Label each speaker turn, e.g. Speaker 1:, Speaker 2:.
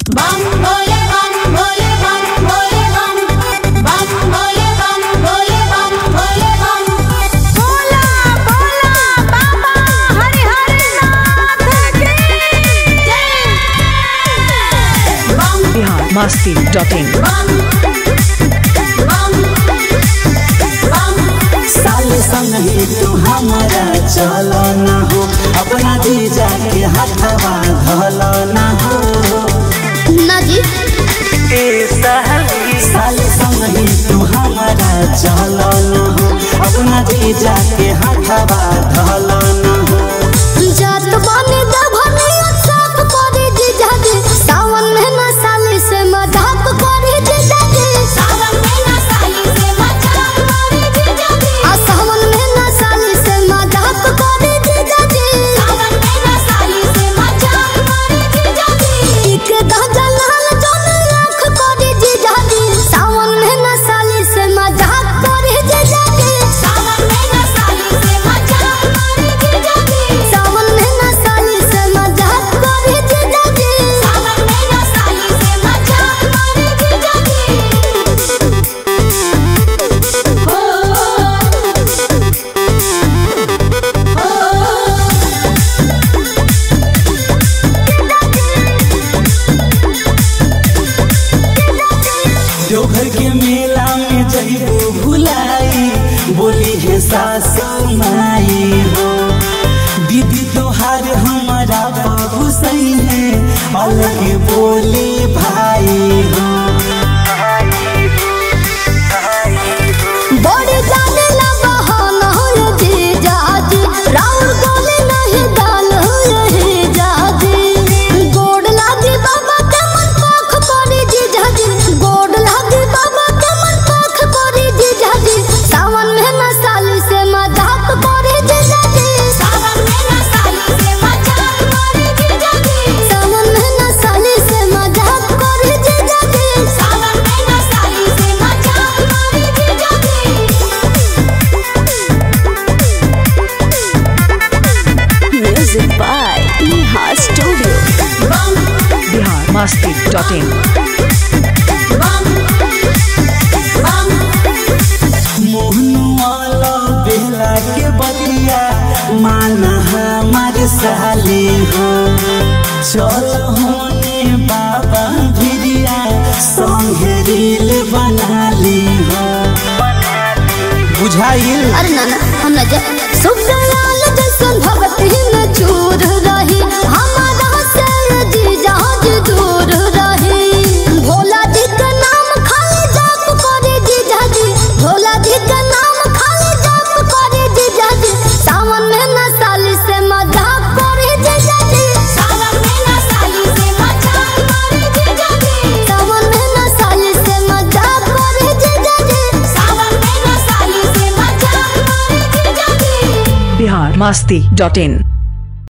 Speaker 1: बम भोले बम भोले बम भोले बम बम भोले बम भोले बम भोले बम भोला भोला बाबा हरि हरि नाथ की जय बम
Speaker 2: बिहार मस्ती डॉट इन
Speaker 1: बम बम बम
Speaker 3: साल संगे तू हमारा चल न हो अपना जीजा के हाथवा धल न हो
Speaker 1: ना जी
Speaker 3: साल संगे तू हमारा चल न हो अपना जीजा के हाथवा धल न हो
Speaker 1: जात बने दभने साफ करे जे जागे सावन महीना साली से मजाक करे जे जागे सावन महीना साली से मजाक करे जे जागे आ सावन महीना साली से मजाक करे जे जागे सावन महीना साली से मजाक करे जे जागे एक दादा लाल जन लाख करे जे जागे सावन महीना साली से मजाक करे जे जागे सावन महीना साली से मजाक करे जे जागे सावन महीना साली से मजाक करे जे जागे सावन महीना साली से मजाक करे जे जागे हो
Speaker 3: देवघर के मेला में जइबो भुलाई बोली है सासू माई हो दीदी तोहार हमारा बाबू सही है अलग बोली भाई हो
Speaker 1: बड़ी जाने ला बहाना हो जे जाजी राउर गोले नहीं दाल हो हे जाजी गोड़ लागी बाबा के मन पाख पड़ी जे जाजी गोड़ लागी बाबा के मन पाख पड़ी जे जाजी सावन महीना साली से मजाक करे जे जाजी सावन महीना साली से मजाक करे जे जाजी सावन महीना साली से मजाक करे जे जाजी सावन महीना साली से मजाक करे जे जाजी
Speaker 4: Music by Neha Studio.
Speaker 2: Bihar Masti dot in
Speaker 3: मोहनुआला बेला के बतिया माना हमार साली हो चल होने बाबा भिरिया संगे रील बना ली हो बुझाइल
Speaker 1: अरे नाना हम न जा सुखदयाल जैसन भगती में चूर रही हमारा से जी जहाज दूर रही भोला जी का नाम खाली जाप करे जी जाजी भोला जी का नाम खाली जाप करे जी जाजी सावन महीना साली से मजाक करे जी जाजी सावन महीना साली से मजाक करे जी जाजी सावन महीना साली से मजाक करे जी जाजी सावन महीना साली से मजाक करे जी जाजी
Speaker 2: बिहार मस्ती डॉट इन